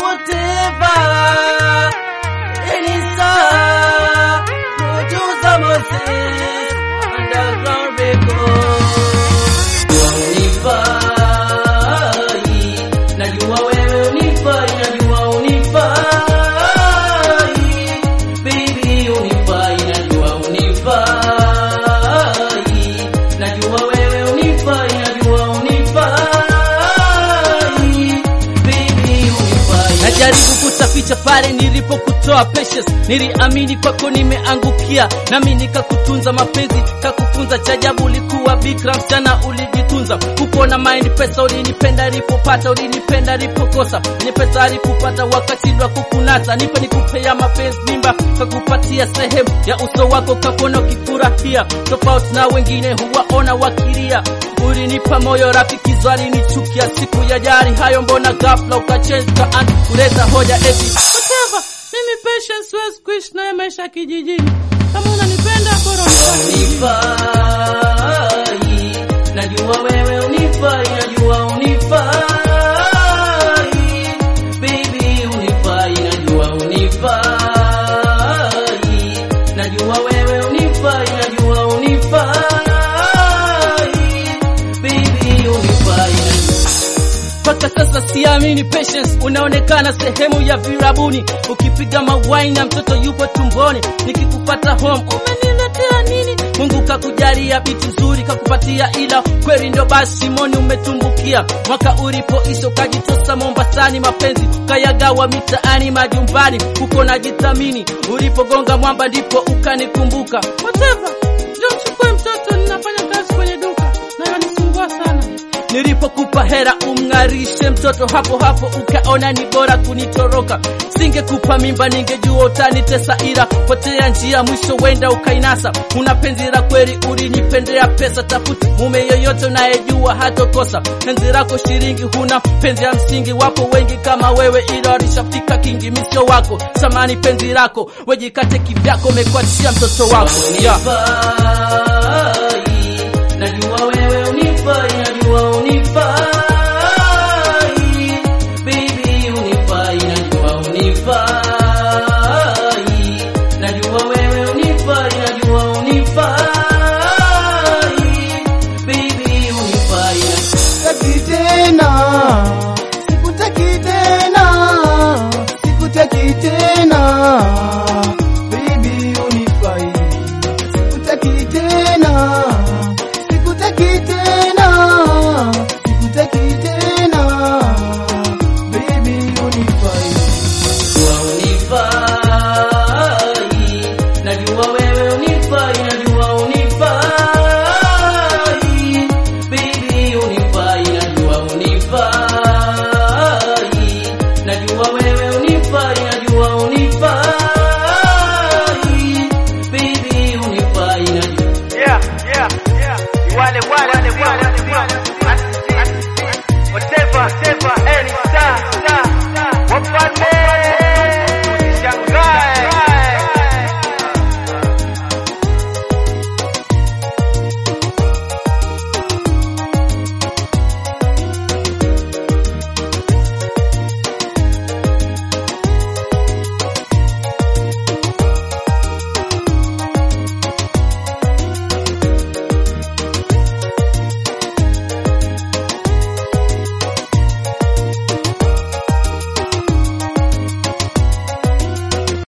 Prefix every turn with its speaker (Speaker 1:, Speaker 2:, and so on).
Speaker 1: whatever. Any star, producer Moses, underground records. Unifai, najua wewe unifai, najua unifai. Baby unifai, najua unifai. Najua wewe unifai, najua unifai. Baby unifai. Najaribu kutaficha pale nilipokutoa patience, niliamini kwako nimeangukia, nami nikakutunza mapenzi, kakufunza cha ajabu, ulikuwa bikra msichana, ulijitunza, uko na mind pesa, ulinipenda alipopata, ulinipenda alipokosa, ni pesa alipopata, wakashindwa kukunasa, nipe nikupea mapenzi mimba, kakupatia sehemu ya uso wako, kakona ukifurahia, tofauti na wengine huwaona wakilia, ulinipa moyo, rafiki walinichukia, siku ya jari hayo, mbona ghafla ukachange kaanza kuleta hoja eti whatever, mimi patience siwezi kuishi naye maisha ya kijijini, kama unanipenda bora unifai, najua wewe unifai, najua unifai, baby unifai, najua unifai, najua wewe unifai, najua unifai, baby unifai, mpaka sasa siamini patience unaonekana sehemu ya virabuni ukipiga mawai na mtoto yupo tumboni nikikupata home umeniletea nini mungu kakujalia biti nzuri kakupatia ila kweli ndo basi moni umetumbukia mwaka ulipoisha ukajitosa mombasani mapenzi ukayagawa mitaani majumbani uko na jitamini ulipogonga mwamba ndipo ukanikumbuka whatever ndio mchukue mtoto ninafanya kazi kwenye duka nayo nisumbua sana Nilipokupa hera umng'arishe mtoto hapo hapo, ukaona ni bora kunitoroka. Singekupa mimba, ningejua utanitesa, ila potea njia, mwisho wenda ukainasa. Una penzi la kweli, ulinipendea pesa, tafuti mume yoyote unayejua hatokosa. Penzi lako shilingi, huna penzi ya msingi. Wapo wengi kama wewe, ila walishafika kingi, misio wako samani. Penzi lako wejikate kivyako, umekuachia mtoto wako yeah. Najua wewe